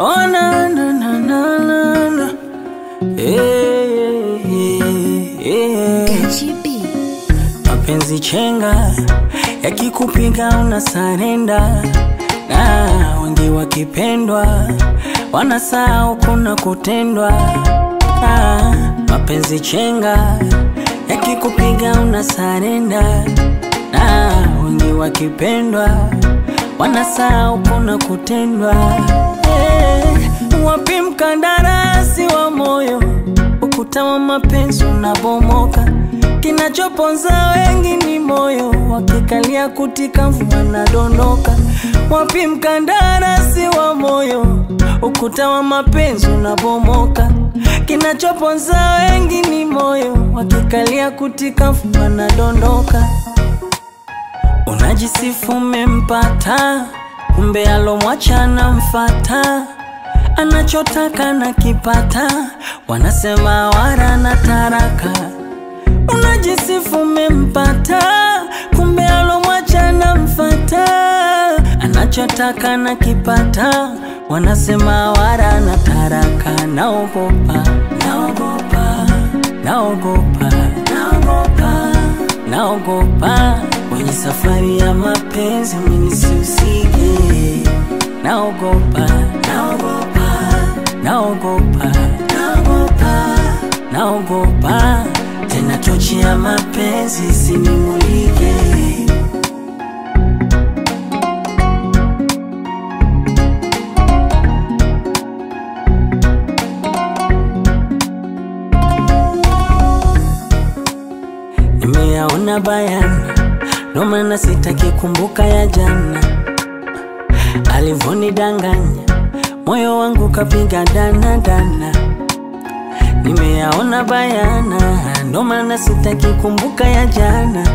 Oh, na, na, na, na, na, na. Eh, eh, eh. Gachi B. Mapenzi chenga yakikupiga una sarenda, na wengi wakipendwa wanasahau kuna kutendwa. Ah, mapenzi chenga yakikupiga una sarenda, na wengi wakipendwa wanasahau kuna kutendwa. Eh, wapi mkandarasi wa moyo? Ukuta wa mapenzi unabomoka, kinachoponza wengi ni moyo, wakikalia kutika mvua nadondoka. Wapi mkandarasi wa moyo? Ukuta wa mapenzi unabomoka, kinachoponza wengi ni moyo, wakikalia kutika mvua nadondoka. Unajisifu umempata, kumbe alomwacha mfata anachotaka na kipata, wanasema wara na taraka. Unajisifu umempata, kumbe alomwacha mfata anachotaka na kipata, wanasema wara na taraka. Naogopa, naogopa, naogopa, naogopa, naogopa kwenye safari ya mapenzi mimi nisihusike. Naogopa, naogopa, naogopa, naogopa, naogopa tena tochi ya mapenzi isinimulike. Nimeyaona bayana, ndo maana sitaki kumbuka ya jana alivonidanganya, moyo wangu kapiga dana dana. Nimeyaona bayana, ndo maana sitaki kumbuka ya jana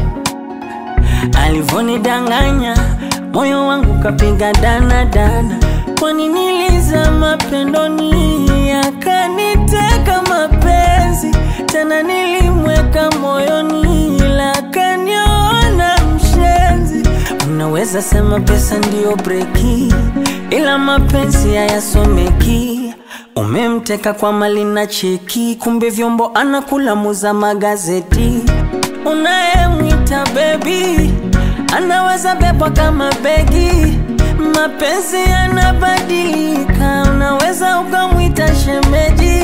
alivonidanganya, moyo wangu kapiga dana dana. Kwani nilizama pendoni, akaniteka mapenzi tena, nilimweka moyoni, ila akaniona mshenzi. Unaweza sema pesa ndiyo breki, ila mapenzi hayasomeki. Umemteka kwa mali na cheki, kumbe vyombo anakula muza magazeti. Unayemwita bebi anaweza bebwa kama begi. Mapenzi yanabadilika, unaweza ukamwita shemeji.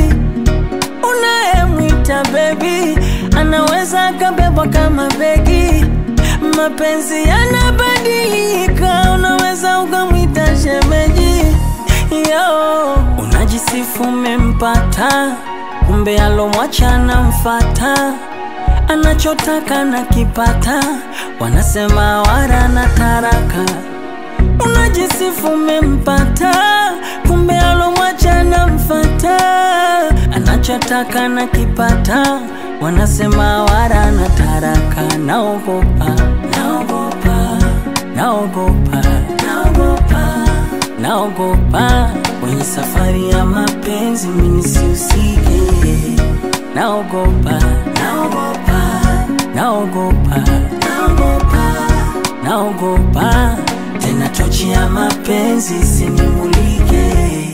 Unayemwita bebi anaweza akabebwa kama begi. Mapenzi yanabadilika, unaweza ukamwita shemeji. Yo, unajisifu umempata, kumbe alomwacha mfata anachotaka na kipata, wanasema wara na taraka. Unajisifu umempata, kumbe alomwacha mfata anachotaka na kipata, wanasema wara na taraka. Naogopa, naogopa, naogopa, naogopa, naogopa kwenye safari ya mapenzi mimi nisihusike. Naogopa, naogopa, naogopa, naogopa, naogopa tena tochi ya mapenzi isinimulike.